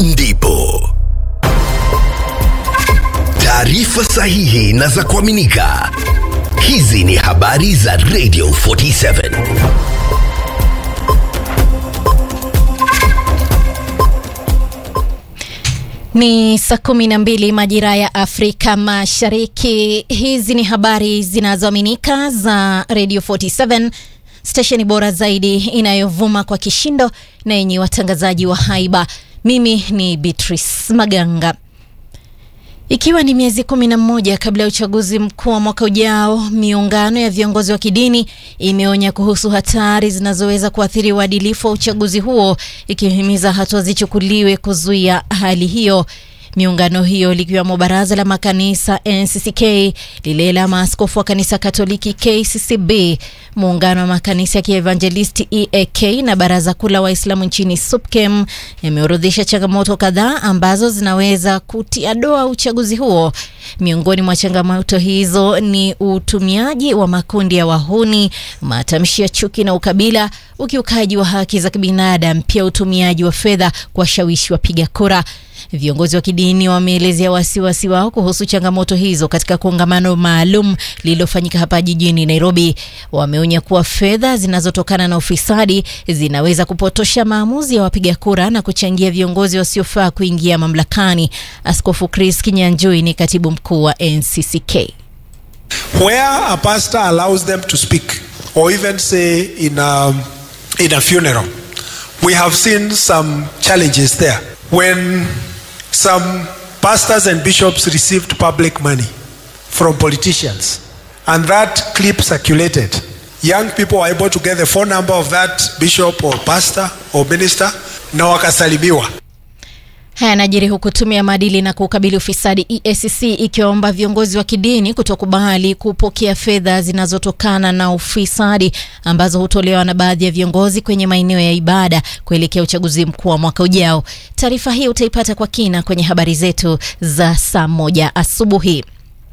ndipo taarifa sahihi na za kuaminika. Hizi ni habari za Radio 47. Ni saa kumi na mbili majira ya Afrika Mashariki. Hizi ni habari zinazoaminika za Radio 47, stesheni bora zaidi inayovuma kwa kishindo na yenye watangazaji wa haiba. Mimi ni Beatrice Maganga. Ikiwa ni miezi kumi na mmoja kabla ya uchaguzi mkuu wa mwaka ujao, miungano ya viongozi wa kidini imeonya kuhusu hatari zinazoweza kuathiri uadilifu wa uchaguzi huo, ikihimiza hatua zichukuliwe kuzuia hali hiyo. Miungano hiyo likiwemo baraza la makanisa NCCK, lile la maaskofu wa kanisa Katoliki KCCB, muungano wa makanisa ya kievanjelisti EAK na baraza kuu la Waislamu nchini SUPKEM yameorodhesha changamoto kadhaa ambazo zinaweza kutia doa uchaguzi huo. Miongoni mwa changamoto hizo ni utumiaji wa makundi ya wahuni, matamshi ya chuki na ukabila, ukiukaji wa haki za kibinadamu, pia utumiaji wa fedha kuwashawishi wapiga kura. Viongozi wa kidini wameelezea wasiwasi wao kuhusu changamoto hizo katika kongamano maalum lililofanyika hapa jijini Nairobi. Wameonya kuwa fedha zinazotokana na ufisadi zinaweza kupotosha maamuzi ya wapiga kura na kuchangia viongozi wasiofaa kuingia mamlakani. Askofu Chris Kinyanjui ni katibu mkuu wa NCCK. Where a pastor allows them to speak or even say in a, in a funeral, we have seen some challenges there. When some pastors and bishops received public money from politicians and that clip circulated, young people were able to get the phone number of that bishop or pastor or minister na wakasalimiwa. Haya yanajiri huku tume ya maadili na kukabili ufisadi EACC ikiwaomba viongozi wa kidini kutokubali kupokea fedha zinazotokana na ufisadi ambazo hutolewa na baadhi ya viongozi kwenye maeneo ya ibada kuelekea uchaguzi mkuu wa mwaka ujao. Taarifa hii utaipata kwa kina kwenye habari zetu za saa moja asubuhi.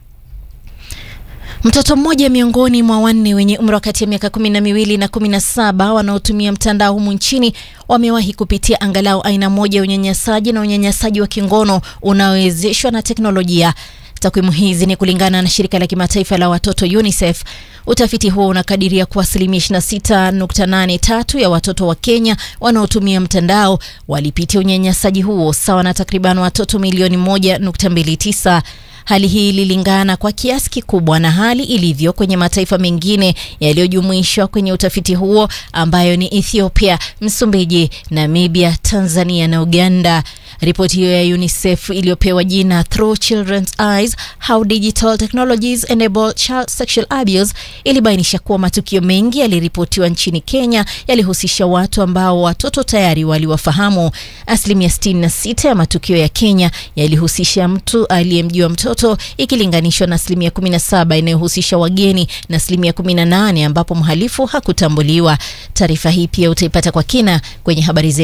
Mtoto mmoja miongoni mwa wanne wenye umri wa kati ya miaka kumi na miwili na kumi na saba wanaotumia mtandao humu nchini wamewahi kupitia angalau aina moja ya unyanyasaji na unyanyasaji wa kingono unaowezeshwa na teknolojia. Takwimu hizi ni kulingana na shirika la kimataifa la watoto UNICEF. Utafiti huo unakadiria kuwa asilimia 26.83 ya watoto wa Kenya wanaotumia mtandao walipitia unyanyasaji huo, sawa na takriban watoto milioni 1.29. Hali hii ililingana kwa kiasi kikubwa na hali ilivyo kwenye mataifa mengine yaliyojumuishwa kwenye utafiti huo ambayo ni Ethiopia, Msumbiji, Namibia, Tanzania na Uganda. Ripoti hiyo ya UNICEF iliyopewa jina Through Children's Eyes How Digital Technologies Enable Child Sexual Abuse ilibainisha kuwa matukio mengi yaliripotiwa nchini Kenya yalihusisha watu ambao watoto tayari waliwafahamu. Asilimia 66 ya matukio ya Kenya yalihusisha mtu aliyemjua mtoto ikilinganishwa na asilimia 17 inayohusisha wageni na asilimia 18 ambapo mhalifu hakutambuliwa. Taarifa hii pia utaipata kwa kina kwenye habari zetu